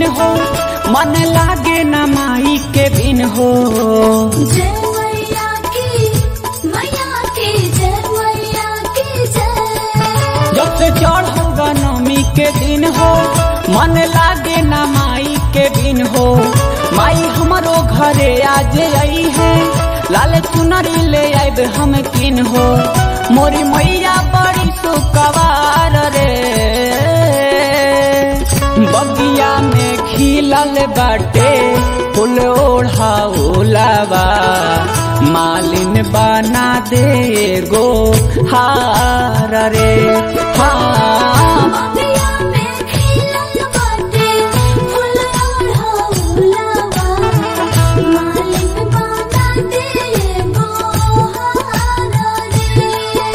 दिन हो मन लागे न माई के बिन हो जय मैया की मैया की जय मैया की जय जब से चढ़ होगा नवमी के दिन हो मन लागे न माई के बिन हो माई हमारो घरे आज आई है लाल चुनरी ले आब हम किन हो मोरी मैया बड़ी सुकवार रे बगिया में खिलल बाटे फूल ओढ़ाउलावा मालिन बना दे गो हार रे हाँ बगिया में खिलल बाटे फूल ओढ़ौलवा मालिक बना दे गोहार रे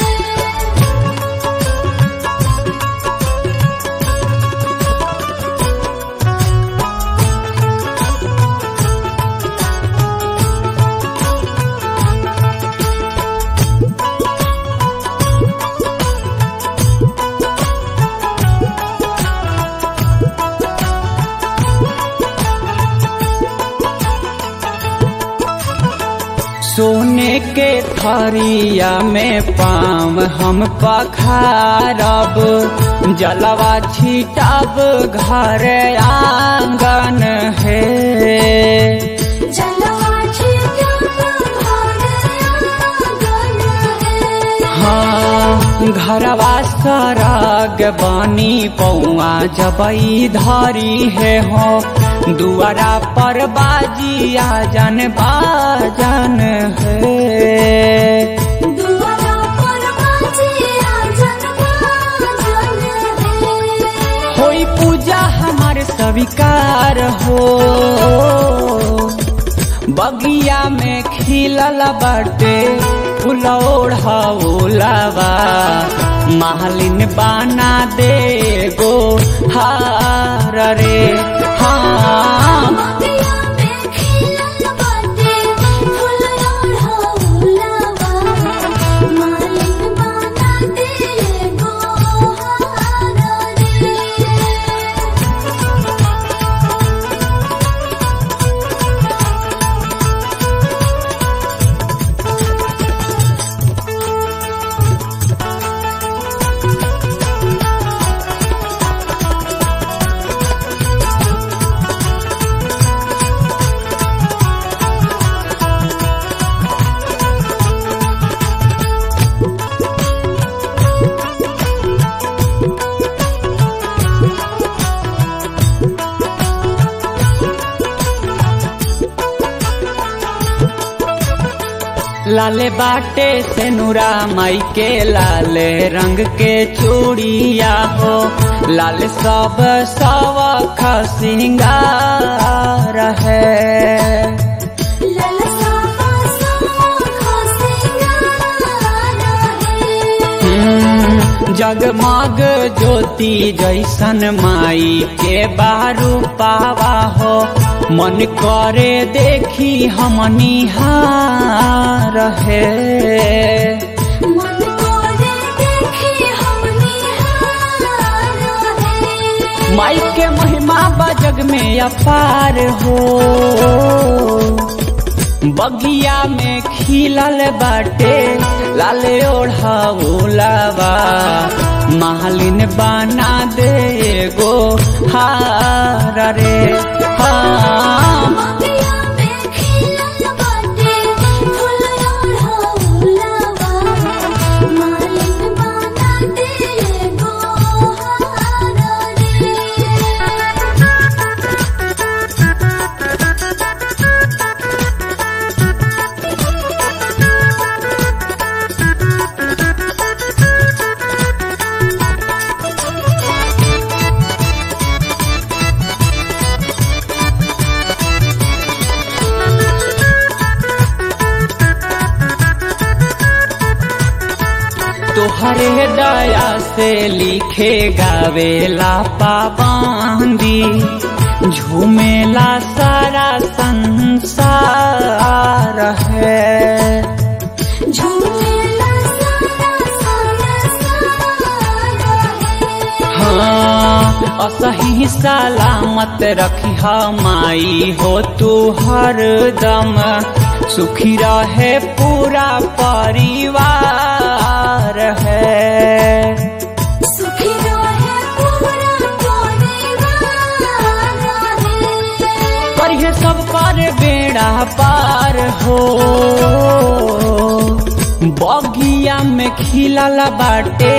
सोने के थरिया में पाम हम पखारब जलवा छिटब घर आंगन है जलवा छिटक घर आंगन है हाँ घरवा सरग बनी पौआ जबई धरी है हो दुआरा पर बाजिया जन बाजन है दुआरा पर बाजिया जनवा जन है होई पूजा हमार स्वीकार हो बगिया में खिलल बाटे फूल ओढ़ाउलावा मालिन बना दे गो हार रे हाँ बगिया में खिलल बाटे फूल ओढ़ौलवा मालिक बना दे गोहार रे लाले बाटे से नूरा माई के लाले रंग के चूड़िया हो लाल सब सवख सिंगार है ललसा पासा खसिंगार है हम्म, जगमग ज्योति जैसन माई के बारू पावा हो मन करे देखी हम निहार है मन कोरे देखी हम निहार है माई के महिमा बजग में अपार हो बगिया में खिलल बाटे लाल ओढ़ाउलावा मालिन बना दे गो हार रे हाँ बगिया में खिलल बाटे फूल ओढ़ौलवा मालिक बना दे गोहार रे तोहरे दया से लिखे गावेला पाबंदी झूमेला सारा संसार है झूमेला सारा संसार है हाँ असही सलामत रखी माई हो तू हरदम सुखी रहे पूरा परिवार है सुखी रहे पूरा परिवार है करिए सब पर बेड़ा पार हो बगिया में खिलल बाटे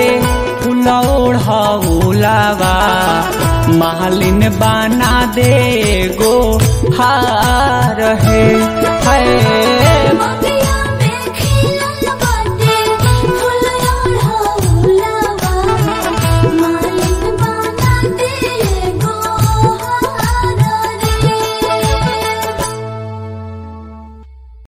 फुलौढ़ावा मालिन बना दे गो हार है है